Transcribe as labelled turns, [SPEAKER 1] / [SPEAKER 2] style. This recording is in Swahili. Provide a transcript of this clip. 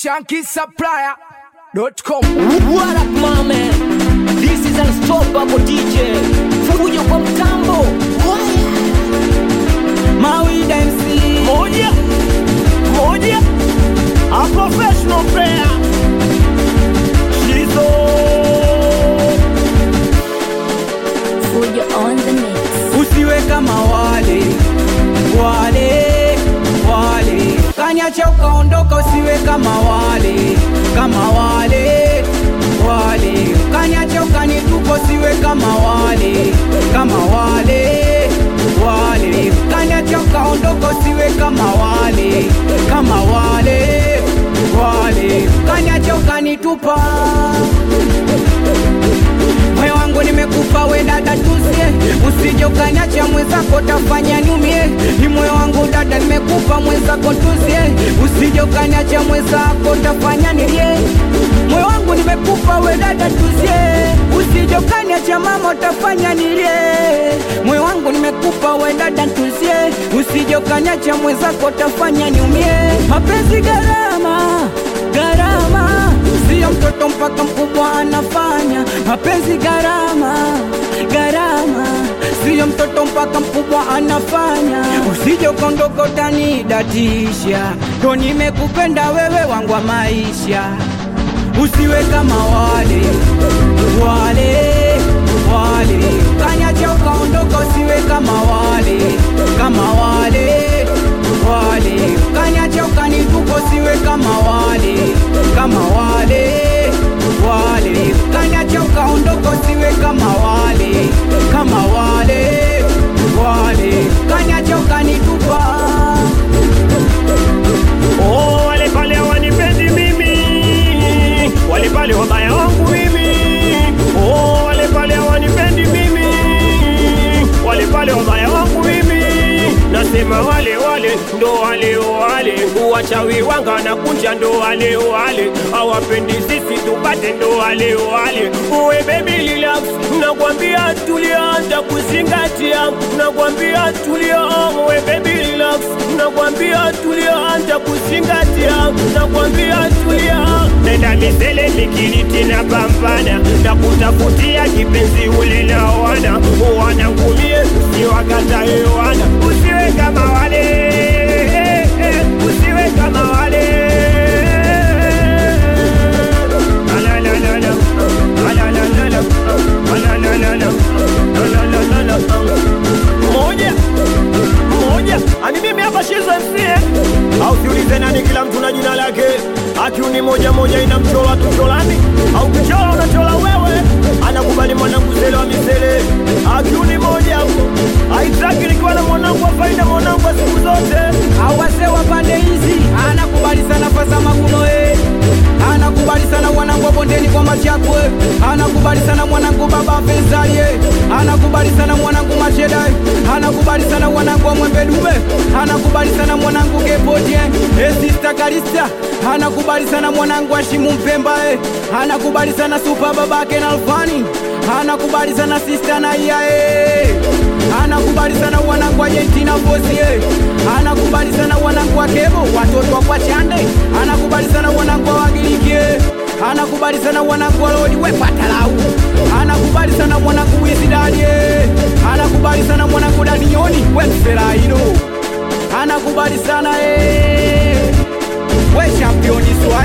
[SPEAKER 1] shankisupplier.com.
[SPEAKER 2] What up, my man? This is Unstoppable DJ. Fujo kwa mtambo.
[SPEAKER 3] Mawida MC
[SPEAKER 2] Moja. Moja.
[SPEAKER 3] A professional player Shizo
[SPEAKER 4] Fujo on the mix.
[SPEAKER 3] Usiwe kama wale Wale Wale Kanyacha ukaondoka usiwe kama wale Kama wale Wale Kanyacha ukanitupa usiwe kama wale Kama wale Wale Kanyacha ukaondoka usiwe kama wale Kama wale Wale Kanyacha ukanitupa moyo wangu nimekupa we dada tusie usije ukanyacha mwenzako tafanya niumie ni moyo wangu dada nimekupa mwenzako tusie usije ukanyacha mwenzako tafanya nilie moyo wangu nimekupa we dada tusie usije ukanyacha mama utafanya nilie moyo wangu nimekupa we dada tusie usije ukanyacha mwenzako tafanya niumie mapenzi gharama gharama sio mtoto mpaka mkubwa anafanya mapenzi gharama gharama sio mtoto mpaka mkubwa anafanya usije ukondoka utanidatisha ndo nimekupenda wewe wangu wa maisha usiwe kama wale wale wale kanyacha ukaondoka usiwe kama wale kama wale wale kanyacha ukanitupa usiwe kama wale kama wale wale kanyacha ukaondoka usiwe kama wale kama wale wale kanyacha ukanitupa
[SPEAKER 5] Oh, wale pale hawanipendi mimi, wale pale wabaya wangu mimi. Oh, wale pale hawanipendi mimi, wale pale wabaya wangu mimi. Nasema wale wale ndo wale wale, wachawi wanga na kunja ndo wale wale, hawapendi sisi tupate ndo wale wale. Uwe baby relax, nakwambia tulia, ntakuzingatia, nakwambia tulia, uwe baby relax, nakwambia tulia, ntakuzingatia, nakwambia tulia. Nenda misele mikiliti na pambana, nakutafutia kipenzi ule na wana wanangumie, usiwakatae wana, usiwe kama wale, usiwe kama wale. Alalalala, alalalala, alalalala, alalalala. Moja moja ani mimi hapa shizo msie au siulize nani kila mtu na jina lake akiuni moja moja ina mchola tucholani au kichola unachola wewe anakubali mwanangu zele wa misele akiuni moja huko aitaki nikiwa na mwanangu wa faida mwanangu wa siku zote
[SPEAKER 3] awase wa pande hizi anakubali sana fasa maguno eh. anakubali sana mwanangu wa bondeni kwa machakwe anakubali sana mwanangu baba fezalie anakubali sana mwanangu masheda anakubali sana mwanangu wa mwembe dume anakubali sana mwanangu kepoje esista kalista anakubali sana mwanangu wa shimu mpemba eh. anakubali sana supa babake na alfani anakubali sana sista na iae anakubali sana wanangu wa Argentina bosi eh. anakubali sana wanangu wa Kebo watoto wa kwa Chande anakubali sana wanangu wa Wagiriki eh. anakubali sana wanangu wa Lodi we patalau anakubali sana mwanangu Wisidadi eh. anakubali sana mwanangu Danioni we Mselaino anakubali sana eh. we championi